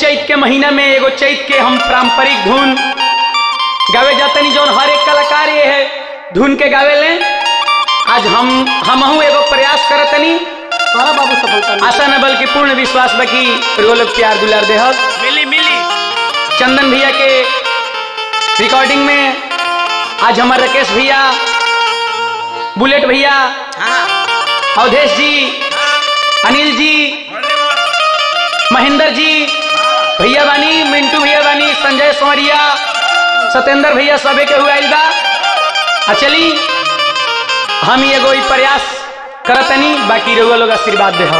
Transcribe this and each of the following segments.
चैत के महीना में एगो चैत के हम पारंपरिक धुन गावे जातनी जौन हर एक कलाकार ये है धुन के गावे ले आज हम हमहू एगो प्रयास करतनी कहा बाबू सफलता मिली। आशा न बल्कि पूर्ण विश्वास बकी एगो लोग प्यार दुलार देहत मिली मिली चंदन भैया के रिकॉर्डिंग में आज हमारे राकेश भैया बुलेट भैया हाँ अवधेश जी अनिल जी महेंद्र जी भैया बानी मिंटू भैया बानी संजय सोमरिया सत्येंद्र भैया सबे के हुआ बा आ चली हम ही एगो ई प्रयास करतनी बाकी रउआ लोग आशीर्वाद दे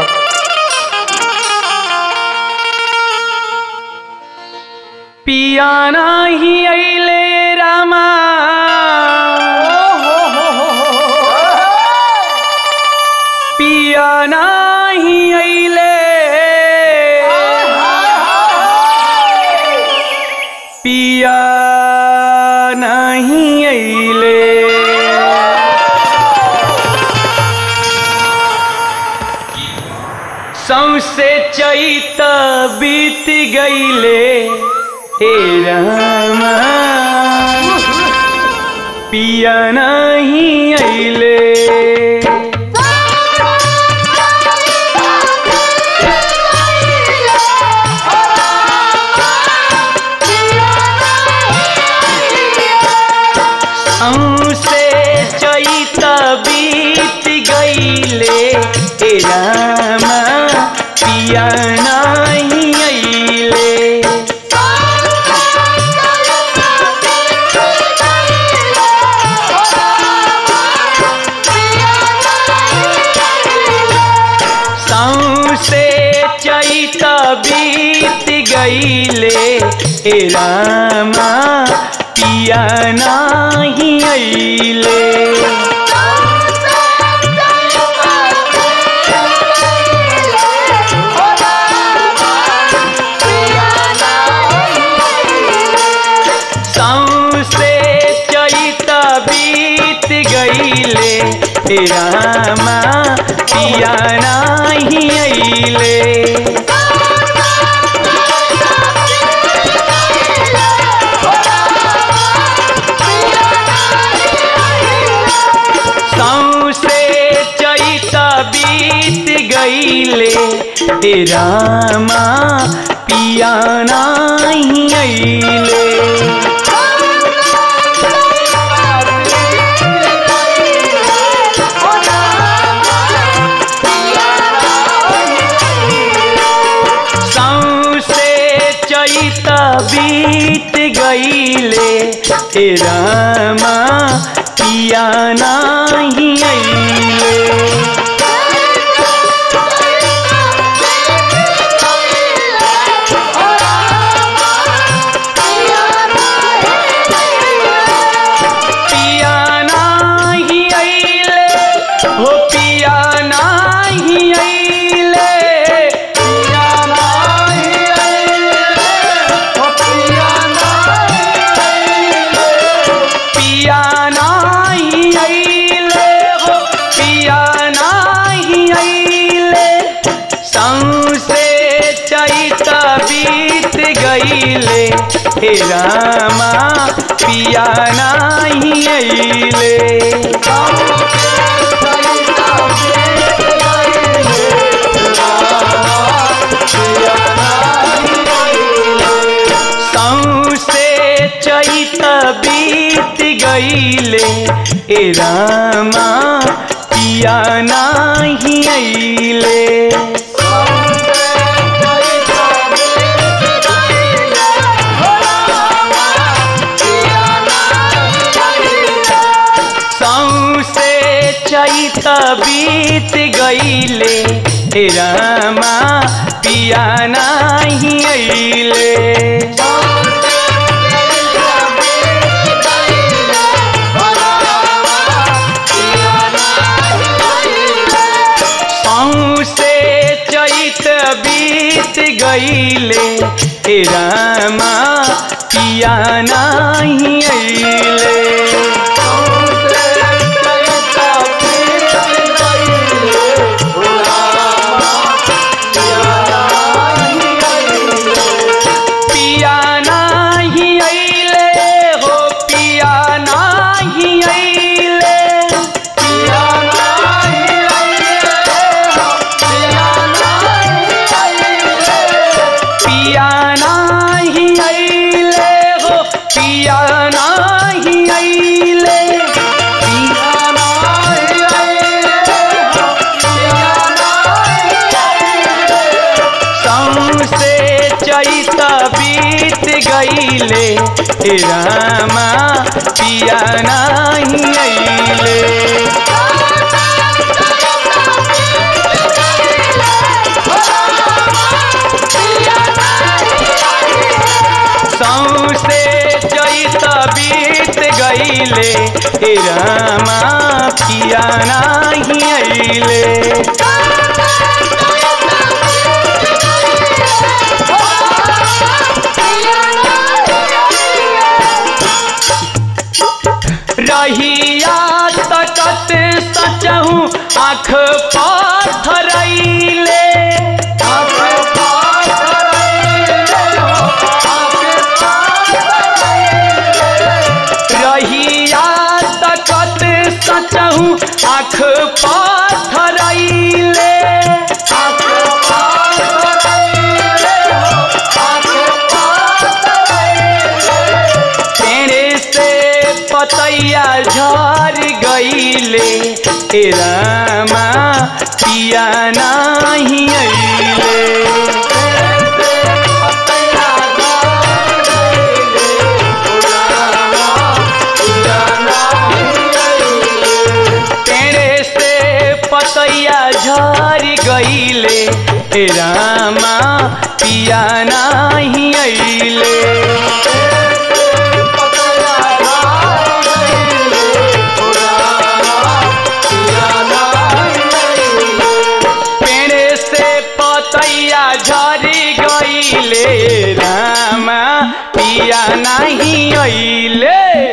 पिया नाही अइले रामा पिया नाही अइले पिया नहीं अइले सौसे चैत बीत गईले हे रामा पिया नहीं अइले हमसे चैत बीत गईले हे रामा पिया नहीं अइले सौसे चैत बीत गईले हे रामा पिया नाही अइले सौसे चैत बीत गईले हे रामा पिया नाही अइले सौसे चैत बीत गईले हे रामा पिया नाही अइले सौसे चैत बीत गईले हे रामा पिया नाही अइले पिया नाही अइले हो पिया नाही अइले पिया नाही अइले हो पिया नाही अइले पिया नाही अइले हो पिया नाही अइले सौसे चैत बीत गईले हे रामा पिया नाही अइले सौसे चैत बीत गईले ए रामा पिया नाही अइले सौसे चैत बीत गईले हे रामा पिया नाही अइले सौसे चैत बीत गईले हे रामा पिया नाही अइले हे रामा पिया नहीं अइले सौसे चैत बीत गईले हे रामा पिया नहीं अइले रहिया तकत सचहूँ आँख पाथरैले रहिया तकत सचहूँ आँख पाथरैले पेड़े से पतैया झर गईले ए रामा पिया नहीं अइले पेड़े से पतैया झर गईले ए रामा पिया नहीं अइले पेड़े से पतैया झरी गईले रामा पिया नहीं अइले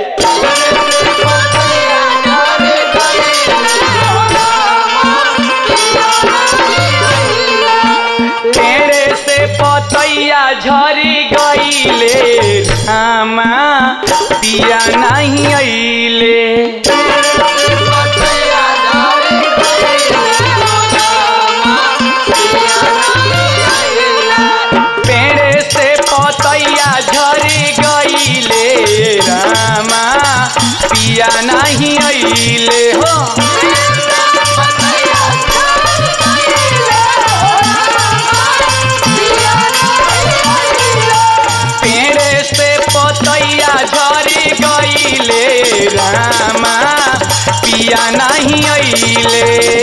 पेड़े से पतैया झरी गईले रामा पिया नहीं अइले पेड़े से पतैया झरी गईले रामा पिया नहीं अइले हो पेड़े से पतैया झरी गईले रामा पिया नहीं अइले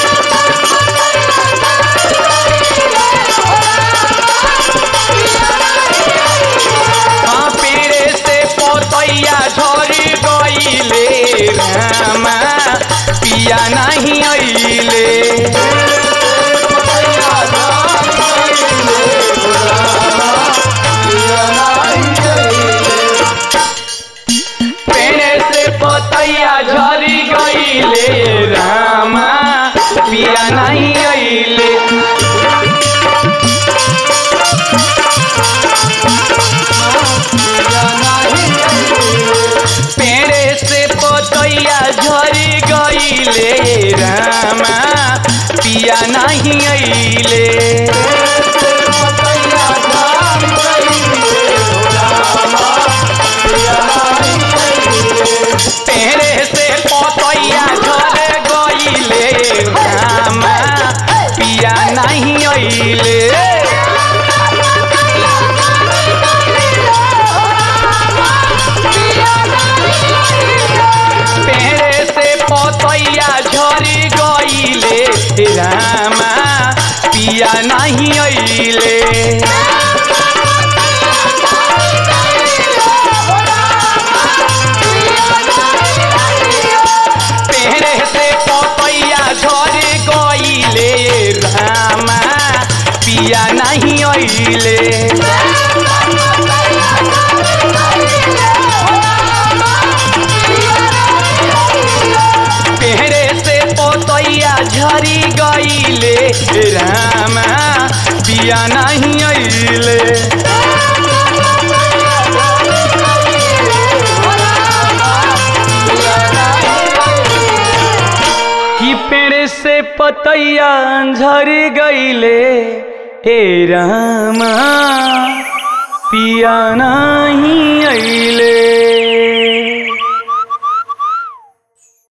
हाँ पेड़े से पतैया झरी गईले रामा पिया नहीं अइले पेड़े से पतैया झरी गईले रामा पिया नहीं अइले पेड़े से पतैया झरी गईले रामा पिया नहीं अइले पेड़े से पतैया झर गईले रामा पिया नहीं अइले पेड़े से पतैया झरी गईले रामा पिया नहीं अइले पेड़े से पतैया झरी गईले रामा पिया नहीं अइले पेड़े से पतैया झरी गईले रामा पिया नहीं अइले कि पेड़ से पतैया झर गईले हे रामा पिया नहीं अइले